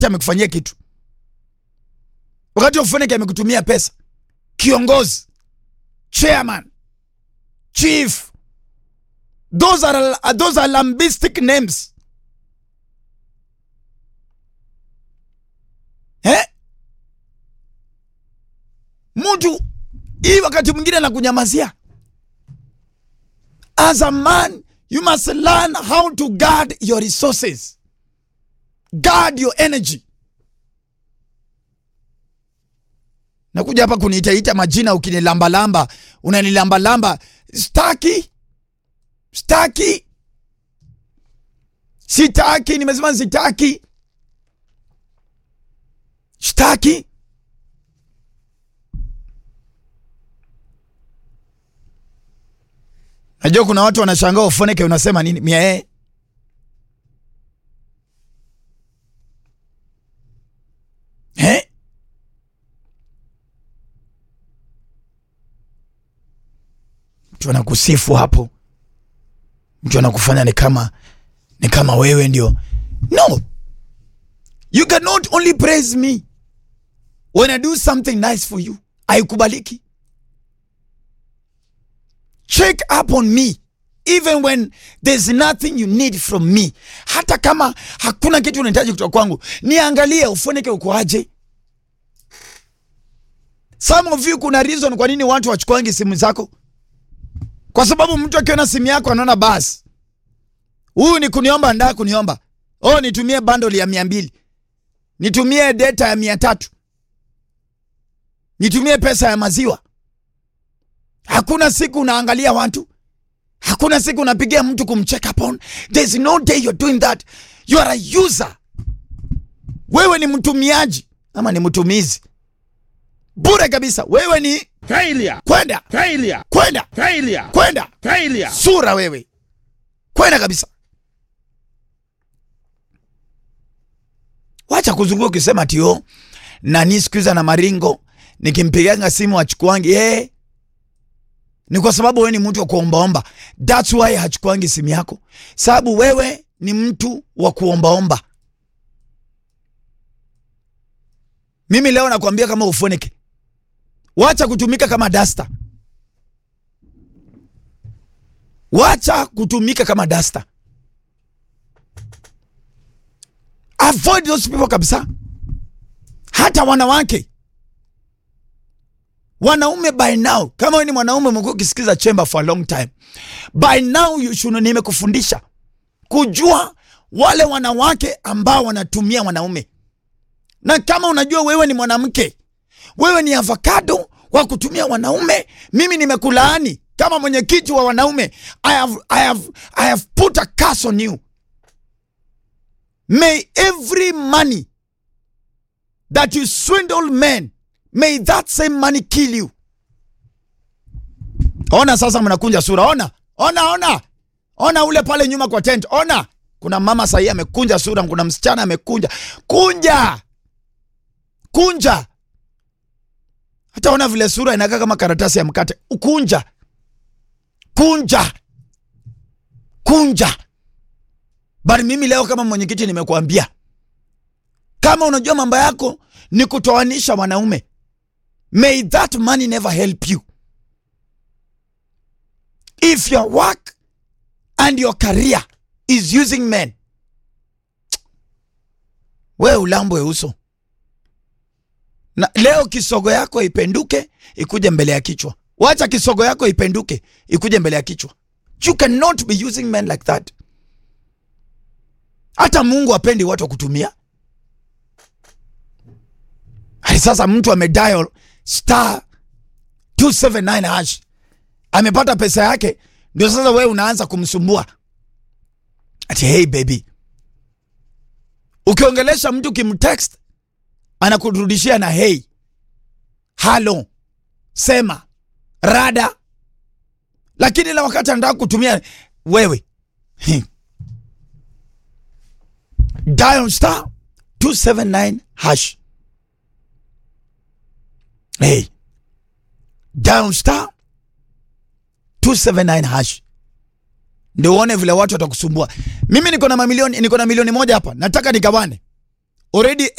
yote amekufanyia kitu, wakati Ofoneke amekutumia pesa, kiongozi, chairman, chief, those are, those are lambistic names eh? Mtu hii wakati mwingine anakunyamazia. As a man you must learn how to guard your resources, guard your energy. Nakuja hapa kuniitaita majina, ukinilambalamba, unanilambalamba, staki, staki, sitaki. Nimesema sitaki, sitaki. Najua kuna watu wanashangaa Ofoneke unasema nini? Mie eh? Mtu anakusifu hapo, mtu anakufanya ni kama ni kama wewe ndio. No, you cannot only praise me when I do something nice for you. Haikubaliki. Check up on me even when there's nothing you need from me. Hata kama hakuna kitu unahitaji kutoka kwangu, niangalie Ofoneke uko aje. Some of you, kuna reason kwa nini watu wachukuangi simu zako, kwa sababu mtu akiona simu yako anaona basi, huyu ni kuniomba, ndaa kuniomba, oh, nitumie bundle ya mia mbili, nitumie data ya mia tatu, nitumie pesa ya maziwa. Hakuna siku unaangalia watu, hakuna siku unapigia mtu kumcheck upon. There's no day you're doing that. You are a user. Wewe ni mtumiaji ama ni mtumizi bure kabisa. Wewe ni Failure. kwenda Failure. kwenda Failure. kwenda Failure. sura, wewe kwenda kabisa. Wacha kuzunguka ukisema tio nani siku hizi na maringo, nikimpiganga simu achukuangi eh ni kwa sababu wewe ni mtu wa kuombaomba. That's why hachukuangi simu yako, sababu wewe ni mtu wa kuombaomba. Mimi leo nakwambia kama Ofoneke, wacha kutumika kama dasta, wacha kutumika kama dasta. Avoid those people kabisa. Hata wanawake wanaume by now, kama wewe ni mwanaume umekuwa ukisikiza Chamber for a long time, by now you should, nimekufundisha kujua wale wanawake ambao wanatumia wanaume, na kama unajua wewe ni mwanamke, wewe ni avocado wa kutumia wanaume, mimi nimekulaani kama mwenyekiti wa wanaume. I have, I have, I have put a curse on you. May every money that you swindle men May that same money kill you. Ona sasa mnakunja sura. Ona, ona, ona, ona ule pale nyuma kwa tent. Ona, kuna mama sahii amekunja sura, kuna msichana amekunja. Kunja, kunja. Hata ona vile sura inakaa kama karatasi ya mkate. Kunja, kunja, kunja. Bali mimi leo kama mwenyekiti nimekuambia, kama unajua mambo yako ni kutoanisha wanaume May that money never help you. If your work and your career is using men, we ulambwe uso na leo kisogo yako ipenduke ikuje mbele ya kichwa. Wacha kisogo yako ipenduke ikuje mbele ya kichwa. You cannot be using men like that. Hata Mungu apendi watu wa kutumia. Hadi sasa mtu amedial star 279 hash amepata pesa yake, ndio sasa wewe unaanza kumsumbua ati hey baby. Ukiongelesha mtu kimtext anakurudishia na hey, halo, sema, rada, lakini la wakati anataka kutumia wewe dial star 279 hash Hey, down star 279 hash ndio uone vile watu watakusumbua. Mimi niko na mamilioni, niko na milioni moja hapa, nataka nikawane. already